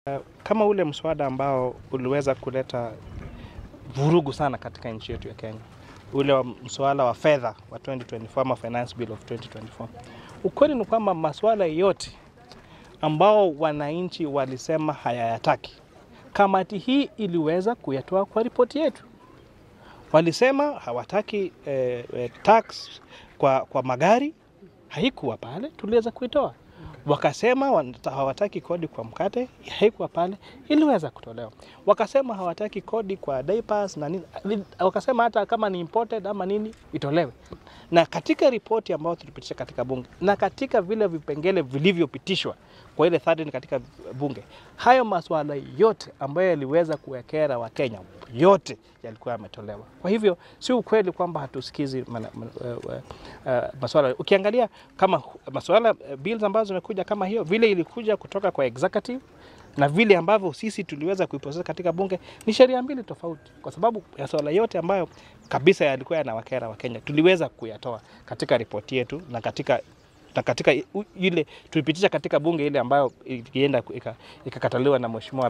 Kama ule mswada ambao uliweza kuleta vurugu sana katika nchi yetu ya Kenya, ule wa mswada wa fedha wa 2024 ama Finance Bill of 2024. Ukweli ni kwamba masuala yote ambao wananchi walisema hayayataki, kamati hii iliweza kuyatoa kwa ripoti yetu. Walisema hawataki eh, eh, tax kwa, kwa magari, haikuwa pale, tuliweza kuitoa wakasema wanata- hawataki kodi kwa mkate, haikuwa pale, iliweza kutolewa. Wakasema hawataki kodi kwa diapers na nini, li- wakasema hata kama ni imported ama nini itolewe. Na katika ripoti ambayo tulipitisha katika bunge na katika vile vipengele vilivyopitishwa kwa ile 13 katika bunge, hayo masuala yote ambayo yaliweza kuwekera Wakenya yote yalikuwa yametolewa. Kwa hivyo si ukweli kwamba hatusikizi mana- mana- eh, eh, eh, masuala. Ukiangalia kama masuala eh, bills ambazo zimekuja kama hiyo, vile ilikuja kutoka kwa executive na vile ambavyo sisi tuliweza kuiprocess katika bunge ni sheria mbili tofauti, kwa sababu masuala yote ambayo kabisa yalikuwa yanawakera Wakenya tuliweza kuyatoa katika ripoti yetu na katika na katika i- u- ile tulipitisha katika bunge ile ambayo ilienda ika- ikakataliwa na mheshimiwa